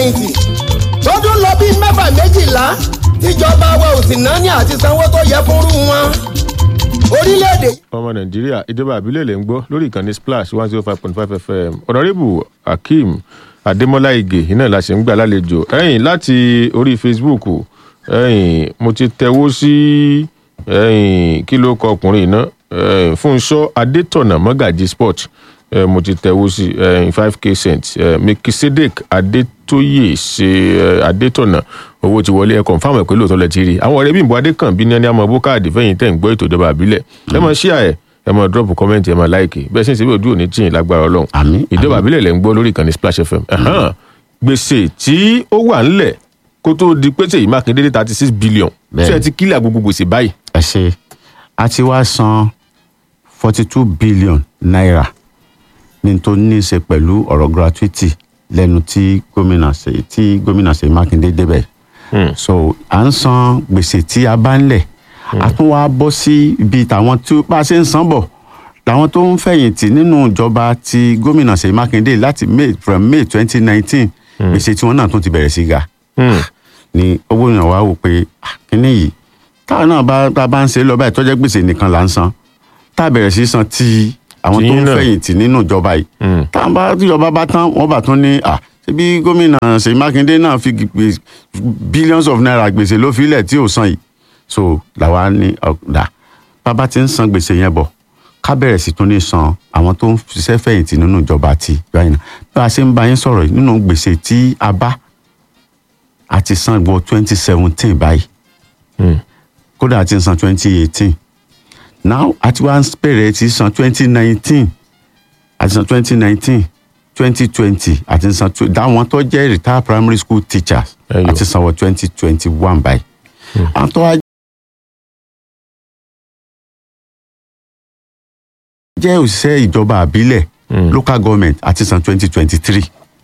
fẹ̀yìntì tọdún lọ bíi mẹ́fà méjìlá tíjọba wa ò sì náà ní àti sanwó tó yẹ fúnrú wọn orílẹ̀-èdè ọmọ nàìjíríà ìjọba àbílẹ̀ lè ń gbọ́ lórí ìkànnì splash one zero five point five fm ọ̀nàrẹ́bù akeem adémọ́lá ige iná la ṣe ń gbà lálejò ẹ̀yìn láti orí facebook ẹ̀yìn mo ti tẹ̀wó sí ẹ̀yìn kí ló kọ ọkùnrin náà ẹ̀yìn fúnṣọ́ adétọ̀nà mọ́gàjì sport ẹ̀ mo ti tẹ̀wó sí ẹ̀yìn five k cent ẹ̀ mekisedek adétóyè ṣe ẹ̀ adétọ̀nà owó ti wọlé ẹ confam ẹ pé lóòótọ́ lẹ ti rí àwọn ọ̀rẹ́ bímbọ adékànbí ní ẹni àmọ́ bókáàdì fẹ́yìn tẹ̀ ń gbọ́ ètò ìjọba àbílẹ̀ ẹ máa ṣíà ẹ ẹ máa drop comment ẹ máa like bẹ́ẹ̀ sì ń ṣe bí ojú òní tìyìn lágbára ọlọ́run Àmín, ìjọba àbílẹ̀ lẹ́ ń gbọ́ lórí ìkànnì splash fm Ẹ̀hán. gbèsè tí ó wà ńlẹ̀ kó tó di pé tèyí mákindé dé thirty six billion Bẹ́ẹ̀. tí ẹ ti kílẹ̀ gbogbo gbèsè báyìí ẹ ṣe a ti wá san forty two billion naira ní tó ní í ṣe pẹ̀lú ọ̀rọ̀ gratuity lẹ́nu tí gómìnà ṣe tí gómìnà ṣe mákindé débẹ̀ so à ń san gbèsè tí a bá ń lẹ̀ a tún wá bọ́ sí ibi tàwọn tí bá a ṣe ń san bọ̀ làwọn tó ń fẹ̀yìntì nínú ìjọba ti gómìnà ṣe mákindé láti may from may twenty nineteen gbèsè tí wọ́n náà tún ti bẹ̀rẹ̀ sí ga ni owó yẹn wá wò pé ah, kíní yìí táwọn náà bá tá a bá ń ṣe lọ báyìí tó jẹ́ gbèsè nìkan là ń san tá a bẹ̀rẹ̀ sí san ti àwọn tó Tiyín ń náà. fẹ̀yìntì nínú ìjọba yìí táwọn bá tíjọba bá tán wọ́n bá tún ní à ṣebí gómìnà Ṣèyí Mákindé náà fi gbè- billions of naira gbèsè ló filẹ̀ tí ò san yìí so làwa ní ọ̀dà bàbá ti ń san gbèsè yẹn bọ̀ ká bẹ̀rẹ̀ sí tún ní san àwọn tó ń ṣiṣẹ́ fẹ̀yìntì nínú ìjọba ti báyìí náà bí a ṣe ń bá yín sọ̀rọ̀ yìí nínú gbèsè tí a bá a ti san wọ twenty seventeen báyìí kódà a ti san twenty eighteen now a ti wá ń bẹ̀rẹ̀ ti san twenty nineteen a ti san twenty nineteen twenty twenty a ti san tw- dáwọn tó jẹ́ retired primary school teachers Ẹyọ. a ti san wọ twenty twenty one báyìí àwọn tó wá jẹ́ òṣìṣẹ́ ìjọba àbílẹ̀ local government a ti san twenty twenty three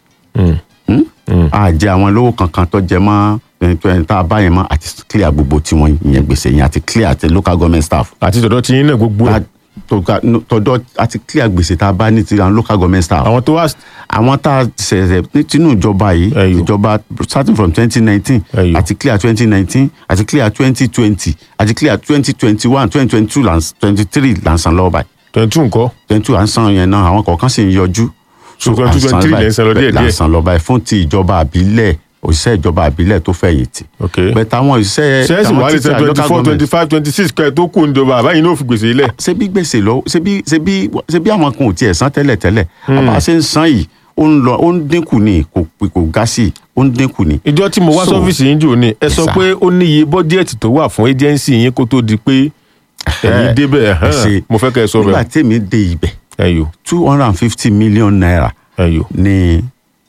a jẹ àwọn lówó kankan tó jẹ mọ́ twenty tá a bá yẹn mọ́ àti clear gbogbo tiwọn ìyẹn gbèsè yẹn àti clear àti local government staff àti tọ̀dọ̀ tiyín náà gbogbo ẹ̀. La- tó ga- no, tọ̀dọ̀ àti clear gbèsè tá a bá ní ti àwọn local government staff àwọn tó wá àwọn tá a ṣẹ̀ṣẹ̀ ní tinú ìjọba yìí Ẹyọ. ìjọba starting from twenty nineteen Ẹyọ. àti clear twenty nineteen àti clear twenty twenty àti clear twenty twenty one twenty twenty two twenty three là ń san lọ́wọ́ báyìí twenty two nǹkan twenty two à ń san yẹn náà àwọn kọ̀ọ̀kan sì ń yọjú. So, 22, 23 lẹ́ ń san lọ díẹ̀ là ń díẹ̀. san lọ báyìí fún ti ìjọba àbílẹ̀ òṣìṣẹ́ ìjọba àbílẹ̀ tó fẹ̀yìntì. ok bẹ̀tẹ̀ àwọn òṣìṣẹ́ sẹ́ẹ̀sì àwọn wà lè teacher san twenty local four government, twenty five twenty six kẹ́ ẹ tó kù níjọba àbáyé náà fi gbèsè ilẹ̀. ṣé bí gbèsè lọ ṣé bí ṣé bí ṣé bí àwọn kan ò tiẹ̀ san tẹ́lẹ̀ tẹ́lẹ̀ àbá ṣe ń san yìí ó ń lọ ó ń dínkù ní kò kò ga sí i ó ń dínkù ní. ìjọ tí mo wá So- sọ́fíìsì yín jò ní ẹ sọ sir. pé ó níye bọ́jẹ́ẹ̀tì tó wà fún ẹ́jẹ̀nsì yín kó tó di pé ẹ̀yin débẹ̀ ẹ ṣe ẹ̀hán. mo fẹ́ kẹ́ ẹ sọ nígbà bẹ́ẹ̀ tèmi dé ibẹ̀ ẹ̀yọ́ two hundred and fifty million naira ẹ̀yọ́ ní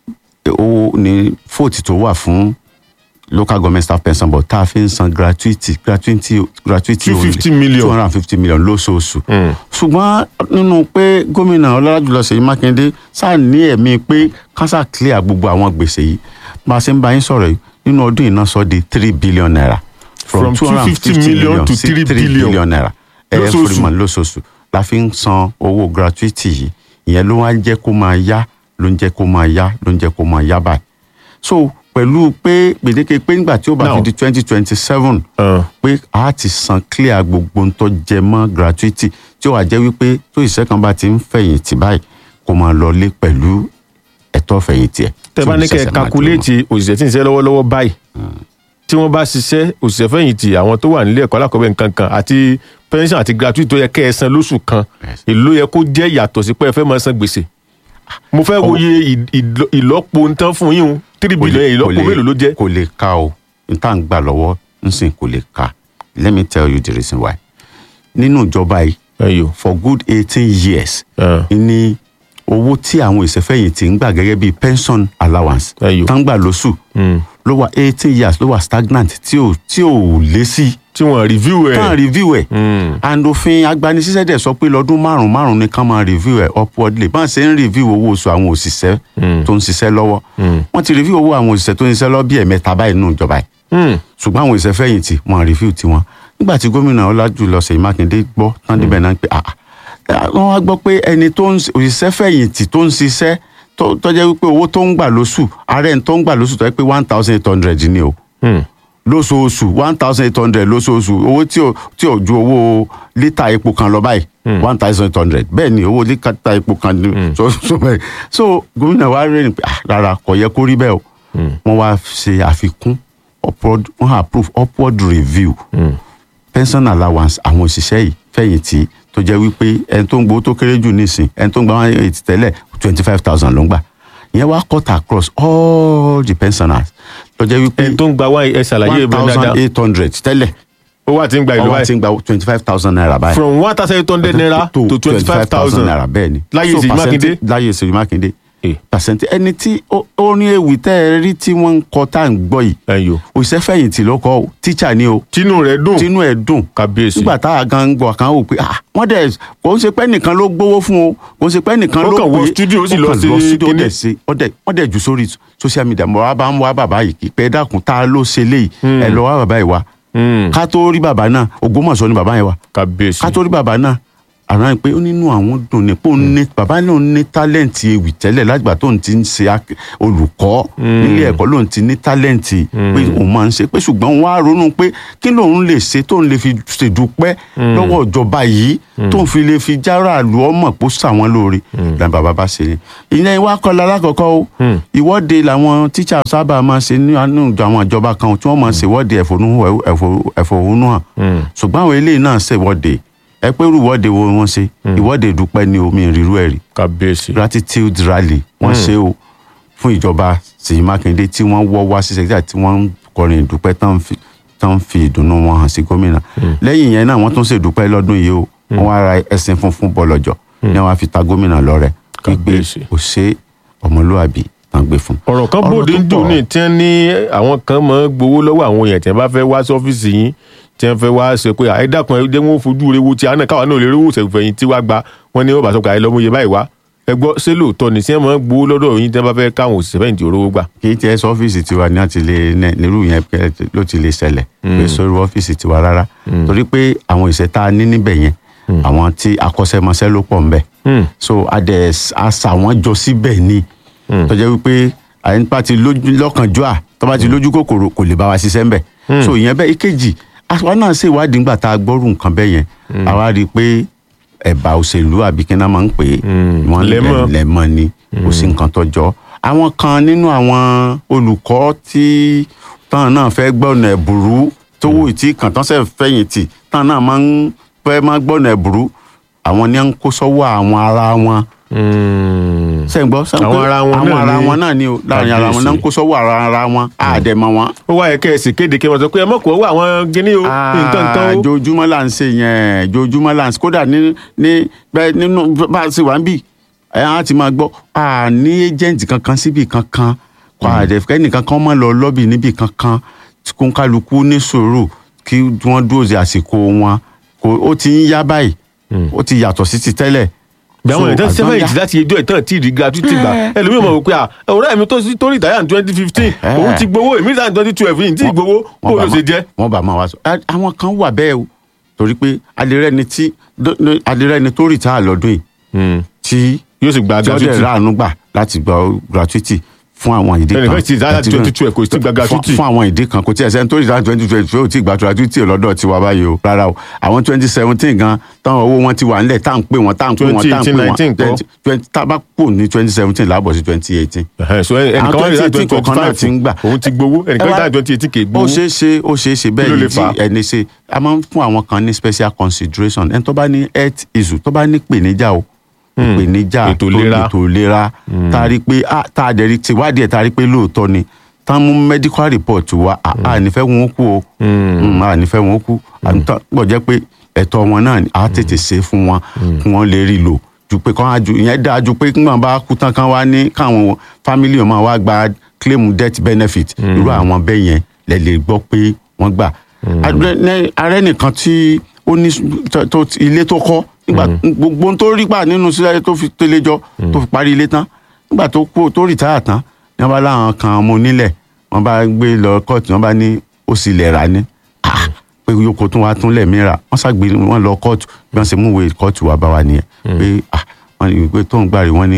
owó ní fóòtì tó wà fún local government staff pension but tá a fi ń san gratuity gratuity gratuity 250 million. two hundred and fifty million lóṣooṣù. ṣùgbọ́n nínú pé gómìnà ọlọ́lájúlọ ṣèyí mákindé sáà ní ẹ̀mí pé kánsá clear gbogbo àwọn gbèsè yìí bá a ṣe ń bá yín sọ̀rọ̀ yìí nínú ọdún yìí náà sọ di three billion naira. From 250 million to sí 3 billion. naira Lóṣooṣù. every month lóṣooṣù la fi ń san owó gratuity yìí ìyẹn ló wá ń jẹ́ kó máa yá ló ń jẹ́ kó máa yá ló ń jẹ́ kó máa yá báyìí so pẹ̀lú pé gbèdéke pé nígbà tí ó bá Now- fi di twenty twenty seven Uh. pé a ti san clear gbogbo ń tó jẹ mọ́ gratuity tí ó wà jẹ́ wípé tó ìṣẹ́ kan bá ti ń fẹ̀yìntì báyìí kó máa lọlé pẹ̀lú ẹ̀tọ́ fẹ̀yìntì ẹ̀. tẹ bá ní kẹ́ ẹ kakuléètì òṣìṣẹ́ tí ń ṣiṣẹ́ lọ́wọ́lọ́wọ́ báyìí tí wọ́n bá ṣiṣẹ́ òṣìṣẹ́ fẹ̀yìntì àwọn tó wà nílé ẹ̀kọ́ alákọ̀ọ́bẹ̀ nǹkan kan àti pension àti gratuity tó yẹ kẹ́ ẹ san lóṣù kan Yes. èló yẹ kó jẹ́ yàtọ̀ sí pé ẹ fẹ́ máa san gbèsè mo fẹ́ wo iye ì- ìlọ- ìlọ́po ń tán fún yín o three billion yẹn ìlọ́po mélòó ló jẹ́ kò lè ka o n tá n gbà lọ́wọ́ n sìn kò lè ka let me tell you the reason why nínú ìjọba yìí ẹ̀yọ́ for good eighteen years Ah. ní owó tí àwọn ìṣẹ́fẹ̀yìntì ń gbà gẹ́gẹ́ bíi pension allowance Ẹyọ. tán gbà lóṣù ló wà eighteen years ló wà stagnant tí ò tí ò lé sí tí wọ́n review ẹ̀ kàn review ẹ̀ and òfin agbanisíṣẹ́ dẹ̀ sọ pé lọ́dún márùn-ún márùn-ún ni kàn máa review ẹ̀ upwardly bá ń ṣe ń review owó oṣù àwọn òṣìṣẹ́ tó ń ṣiṣẹ́ lọ́wọ́ wọ́n ti review owó àwọn òṣìṣẹ́ tó ń ṣiṣẹ́ lọ́wọ́ bí ẹ̀mẹ́ta báyìí nínú ìjọba yìí ṣùgbọ́n àwọn òṣìṣẹ́ fẹ̀yìntì wọ́n review tiwọn nígbà tí gómìnà ọlájúlọ ṣèyí mákindé gbọ́ tán débẹ̀ náà pé ah ah, wọ́n wá gbọ́ pé ẹni tó ń òṣìṣẹ́ fẹ̀yìntì tó ń ṣiṣẹ́ tó tó jẹ́ wípé owó tó ń gbà lóṣù ààrẹ tó ń gbà lóṣù tó jẹ́ pé one thousand eight hundred ni o Hmm. lóṣooṣù one thousand eight hundred lóṣooṣù owó tí ò tí ò ju owó lítà epo kan lọ báyìí one thousand eight hundred bẹ́ẹ̀ ni owó lítà epo kan ni so so bẹ́ẹ̀ so gómìnà wa rẹ̀ ni pé ah, rárá kò yẹ kó rí bẹ́ẹ̀ o wọ́n wá ṣe àfikún upward wọ́n approve upward review pension allowance àwọn òṣìṣẹ́ yìí fẹ̀yìntì tó jẹ́ wípé ẹni tó ń gbowó tó kéré jù nísìn ẹni tó ń gba one eighty tẹ́lẹ̀ twenty five thousand ló ń gbà ìyẹn wá cut across all the pensioners tó jẹ́ wípé ẹni tó ń gba wá ẹ ṣàlàyé one ìbọn thousand dáadáa eight hundred tẹ́lẹ̀ ó wà tí ń gba ìlú ọwọ́ ti báyìí ń gba twenty five thousand naira báyìí. from one thousand eight hundred naira to twenty five thousand naira bẹ́ẹ̀ ni. láyé So Ṣèyí Mákindé percent- láyé Ṣèyí Mákindé. Eh. pàṣẹntì ẹni tí ó ó ní ewì tẹ́ ẹ rí tí wọ́n ń kọ tá à ń gbọ́ yìí ẹ̀yọ́ òṣìṣẹ́ fẹ̀yìntì ló kọ́ o tíṣà ni o tínú rẹ̀ dùn tínú ẹ̀ dùn kábíyèsí nígbà tá a gan ń gbọ́ kan wò pé ah wọ́n dẹ̀ kò ń ṣe pé nìkan ló gbowó fún o kò ń ṣe pé nìkan Ó ló kàn wọ pé studio, ó sì ó lọ kàn sí studio, ó kinní. dẹ̀ ṣe ó dẹ̀ wọ́n dẹ̀ jù sórí social media mo wá bá ń wá bàbá yìí kí pé ẹ dákun tá a ló ṣe léyìí ẹ lọ wá bàbá yìí wá Hmm. ká tó rí bàbá náà Ògbómọ̀ṣọ́ ni bàbá yẹn wà kábíyèsí ká tó rí bàbá náà àrà pé ó nínú àwọn dùn ní pé ó ní bàbá náà ní tálẹ̀ǹtì ewì tẹ́lẹ̀ látìgbà tó ń ti ń ṣe ak- olùkọ́ nílé ẹ̀kọ́ ló ń ti ní tálẹ̀ǹtì pé òun máa ń ṣe pé ṣùgbọ́n òun á ronú pé kí lòun lè ṣe tóun lè fi ṣèdúpẹ́ lọ́wọ́ ìjọba yìí tóun fi lè fi járàlú ọmọ pé ó sàwọn lóore làwọn bàbá bá ṣe ni ìyẹn ìwà kọlá alákọ̀ọ́kọ́ o ìwọ́de làwọn tíṣà sábà máa ṣe ní àánú àwọn ìjọba kan tí wọ́n máa ṣèwọ́de ẹ̀fọ́nú- ẹ̀fọ́- ẹ̀fọ́hónú hàn ṣùgbọ́n àwọn eléyìí náà ṣèwọ́de ẹ pé irú ìwọ́de wo wọ́n ṣe ìwọ́de ìdúpẹ́ ni omi ìrírú ẹ̀rí kábíyèsí gratitude rally wọ́n ṣe o fún ìjọba Ṣèyí Mákindé tí wọ́n wọ́ wá sí sẹ́kítà tí wọ́n ń kọrin ìdúpẹ́ tán fi tán fi ìdùnnú wọn hàn sí gómìnà lẹ́yìn yẹn náà wọ́n tún ṣèdúpẹ́ lọ́dún yìí o wọ́n wá ra ẹṣin funfun bọ̀lọ̀jọ̀ ní wọ́n á fi ta gómìnà lọ́rẹ wípé Kábíyèsí. kò ṣe ọmọlúwàbí tán gbé fún. ọ̀rọ̀ kan Ọ̀rọ̀ bòde tó ń dùn pọ̀. ní tí wọ́n ní àwọn kan máa ń gbowó lọ́wọ́ àwọn èèyàn tí wọ́n bá fẹ́ wá sí ọ́fíìsì yín tí wọ́n fẹ́ wá ṣe pé ẹ dákun ẹ jẹ́ wọ́n fojú rewo tí àná káwọn náà lè rówó ṣèfẹ̀yìn tí wàá gba wọ́n ní wọ́n bá sọ pé àyè lọ́mú iye báyìí wá ẹ gbọ́ ṣé lóòótọ́ ni tí wọ́n máa ń gbowó lọ́dọ̀ yín tí wọ́n bá fẹ́ káwọn òṣìṣẹ́ fẹ̀yìntì rówó gbà. kì í tiẹ̀ sọ ọ́fíìsì tiwa ní àti lè ní- nírú yẹn pẹ́ ló ti lè ṣẹlẹ̀ pé sórí ọ́fíìsì tiwa rárá torí pé àwọn ìṣẹ́ tá a ní níbẹ̀ yẹn àwọn tí akọ́ṣẹ́mọṣẹ́ ló pọ̀ ńbẹ̀ Hmm. so adẹ àṣà wọn jọ síbẹ̀ ni tó jẹ́ wípé àyínpá ti lójú lọ́kànjọ́ à tó bá ti lójú kòkòrò kò lè bá wa ṣiṣẹ́ ńbẹ̀ so ìyẹn bẹ́ẹ̀ ìkejì àwa náà ṣe ìwádìí ńgbà tá a gbọ́rù nǹkan bẹ́ẹ̀ yẹn àwa rí i pé ẹ̀bà òṣèlú àbí kí náà máa ń pè é wọ́n Lẹ́mọ̀. lẹ̀ lẹ́mọ̀ ni kò sí nǹkan tó jọ àwọn kan nínú àwọn olùkọ́ tí táwọn náà fẹ́ gbọ́nà ẹ̀bùrú tówó ìtì kan tán sẹ́ fẹ̀yìntì táwọn náà máa ń fẹ́ máa gbọ́nà ẹ̀bùrú àwọn ni à ń kó sọ́wọ́ àwọn ara wọn Hmm. ṣe ń gbọ́ sọ pé Àwọn ara wọn àwọn náà ara ni- wọn náà ni o láàrin ara wọn náà ń kó sọ́wọ́ ara ara wọn àdẹ̀mọ̀ wọn. ó wáyé kẹ́ ẹ sì kéde kí wọ́n sọ pé ẹ mọ̀ kó wá àwọn gíní o nǹkan nǹkan o. jojúmọ́ là ń ṣe yẹn jojúmọ́ là ń ṣe kódà ní ní bẹ́ẹ̀ nínú bá a ṣe wà ń bì ẹ̀ á ti máa gbọ́ a ní agent kankan síbi kankan kó àdẹ̀fẹ́ nìkan kan máa lọ lọ́bì níbi kankan kó ń kálukú ní sùúrù kí wọ́n dúró de àsìkò wọn kò ó ti ń yá báyìí ó ti yàtọ̀ sí ti tẹ́lẹ̀. bí àwọn So, èèyàn àgbọn sẹ́fẹ̀yìntì yá. láti ẹjọ́ ìtàn tí ìdí gratuity gbà ẹlòmíràn mọ̀ wípé à ọ̀rẹ́ mi tó sí tó rìtáyà ní twenty fifteen Eh. òun ti gbowó èmi rìtáyà ní twenty twelve yìí tí ì gbowó kó ló ṣe jẹ́. wọ́n bá máa wá sọ Á- àwọn kan wà bẹ́ẹ̀ o torí pé adìrẹ́ni tí adìrẹ́ni tó rìtáyà lọ́dún yìí tí yóò sì gba tí ó dẹ̀ gratuity ráàánú gbà láti gba gratuity fún àwọn ìdí kan Ẹnìkan ti dá láti 2012 kò sí gba gratuity. fún fún àwọn ìdí kan kò tí ẹ sẹ́ni tó rí láti twenty twenty two tí gba gratuity lọ́dọ̀ tiwa báyìí o rárá o àwọn twenty seventeen gan táwọn owó wọn ti wà nílẹ̀ tá à ń pè wọ́n tá à ń pè wọ́n tá à ń pè 2018 kọ́? wọ́n twenty tá a bá kù ní twenty seventeen láàbọ̀ sí twenty eighteen Ẹ̀hẹ́n, so ẹnìkan Àwọn wá rí láti 2018 twenty kọ̀ọ̀kan náà ti ń gbà. òun ti gbowó ẹnìkan Ẹ wá- láti twenty eighteen kì í ó gbowó. ṣeé ṣe ó ṣeé ṣe Kí ló bẹ́ẹ̀ lè yìí fà á? tí ẹni ṣe a máa ń fún àwọn kan ní special consideration ẹni tó bá ní health issue tó bá ní ìpèníjà o ìpèníjà Ètò tó ìlera. ètò ìlera tá a rí pé ah, tá a dẹ̀ rí tiwádìí ẹ̀ tá a rí pé lóòótọ́ ni tá a mú medical report wa a a nífẹ̀ẹ́ wọn ó kú o Mm, a nífẹ̀ẹ́ wọn ó kú àtúntò pọ̀ jẹ́ pé ẹ̀tọ́ wọn náà ni a tètè ṣe fún wọn kí wọ́n lè rí lò ju pé kán á ju ìyẹn dáa ju pé kí wọ́n bá kú tán kán wá ní káwọn family wọn máa wá gba claim death benefit irú àwọn bẹ́ẹ̀ yẹn lẹ lè gbọ́ pé wọ́n gbà. Ààrẹ ní- ààrẹ nìkan tí ó ní tó- tó ilé tó kọ́ nígbà gbogbo ohun tó rí gbà nínú sílẹ̀ tó fi tẹ́lẹ̀ jọ tó fi parí ilé tán nígbà tó kú tó rìtáyà tán ní wọ́n bá láwọn kan ọmọ onílẹ̀ wọ́n bá gbé lọ kóòtù wọ́n bá ní ó sì lẹ̀ rà ní Ah, pé yòókù tún wá tún lẹ̀mí rà wọ́n ṣàgbé wọn lọ kóòtù bí wọ́n ṣe mú ìwé kóòtù wá bá wa nìyẹn pé ah, wọ́n ní pé tóun gbà rí wọ́n ní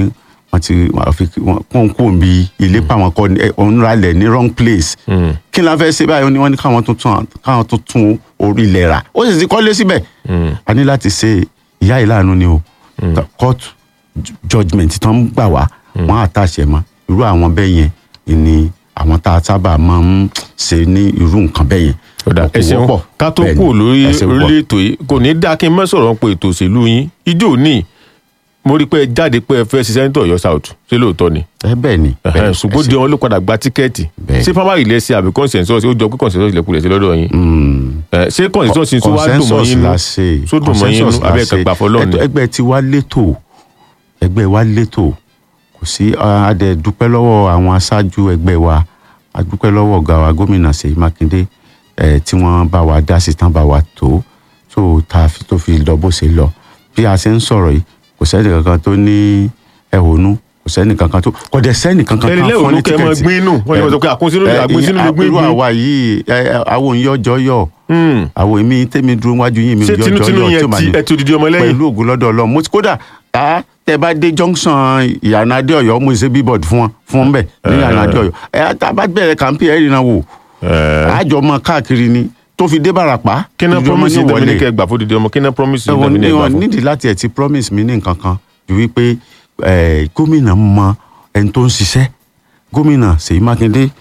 wọ́n ti wọ́n fi wọ́n kó ń kó ń bi ilé pa wọn kọ́ ẹ, òun ra lẹ̀ ní wrong place Mm. kí la fẹ́ ṣe báyìí wọ́n ní wọ́n ní káwọn tún tún káwọn tún tún orí ilẹ̀ rà ó sì ti kọ́lé síbẹ̀ Mm. a ní láti ṣe ìyá ìlànà ni o court ju- judgement tó ń gbà wá wọ́n àtàṣe mọ́ irú àwọn bẹ́ẹ̀ yẹn ni àwọn tá a sábà máa ń ṣe ní irú nǹkan bẹ́ẹ̀ yẹn ọ̀dà Kò ẹ ṣeun wọ́pọ̀. ká tó Bẹ́ẹ̀ kú ni, lórí ẹ ṣeun pọ̀. orílẹ̀ ètò yìí kò ní dáa kí n má sọ̀rọ̀ pé ètò òṣèlú yín ijó ní mo rí i pé ẹ jáde pé ẹ fẹ́ ṣe sẹ́ńtọ̀ ọ̀yọ́ south ṣé lóòótọ́ ni ẹ bẹ́ẹ̀ ni bẹ́ẹ̀ Ẹhẹ́n, ni, ṣùgbọ́n ẹ di wọn ló padà gba tíkẹ́ẹ̀tì Bẹ́ẹ̀. ṣé primary ilẹ̀ ṣe àbí consensus ó jọ pé consensus ilẹ̀ kulẹ̀ sí lọ́dọ̀ yín Mm. Ẹ, ṣé consensus yín tó wá dùn mọ́ yín nú la ṣe tó dùn mọ́ yín nú consensus la abẹ́ ẹ̀ka ṣe. gbà fọlọ́ ni Ẹgbẹ́- ẹgbẹ́ tí wá létò ẹgbẹ́ wa létò kò sí a dẹ̀ dúpẹ́ lọ́wọ́ àwọn aṣáájú ẹgbẹ́ wa a dúpẹ́ lọ́wọ́ ọ̀gá wa gómìnà Ṣèyí Mákindé ẹ̀ tí wọ́n bá wa dá sí tán bá wa tó tó ta fi- tó fi lọ bó ṣe lọ bí a ṣe ń sọ̀rọ̀ yìí kò sẹ́ni kankan tó ní ẹ̀hónú kò sẹ́ni kankan tó kò dẹ̀ sẹ́ni kankan Ẹni tán lẹ́hónú fún ní kẹ́ ẹ máa tíkẹ́ẹ̀tì. gbin inú. Wọ́n lè máa sọ pé àkúnsínú- Ẹ, àgbínsínú ló gbin irú gbin. àwa yìí ẹ, ẹ, àwọn òǹyọjọ yọ Hmm. àwọn èmi tèmi dúró wájú yín mi ṣé yọjọ tinútinú yọ tí yẹn ó máa ti ní ẹ ti odidi ọmọ lẹ́yìn pẹ̀lú ògùn lọ́dọ̀ ọlọ́run mo ti kódà tá tẹ bá dé junction ìyànà adé ọ̀yọ́ mo ṣe bíbọ̀dù fún wọn fún wọn bẹ̀ ní ìyànà adé ọ̀yọ́ ẹ tá a bá bẹ̀rẹ̀ kàmpé ẹ̀ rìnnà wò àjọ mọ káàkiri ni tó fi dé Bàràpá kí náà ìjọba promise ní yín tẹ̀mí ní wọlé. kẹ́ gbà fún odidi ọmọ kí náà promise yín ẹ̀wọ̀n tẹ̀mí ní ní ẹ gbà wọn fún. nídìí láti ẹ̀ ti promise mi ní nǹkan kan ju wípé eh, gómìnà mọ ẹni tó ń ṣiṣẹ́ gómìnà Ṣèyí Mákindé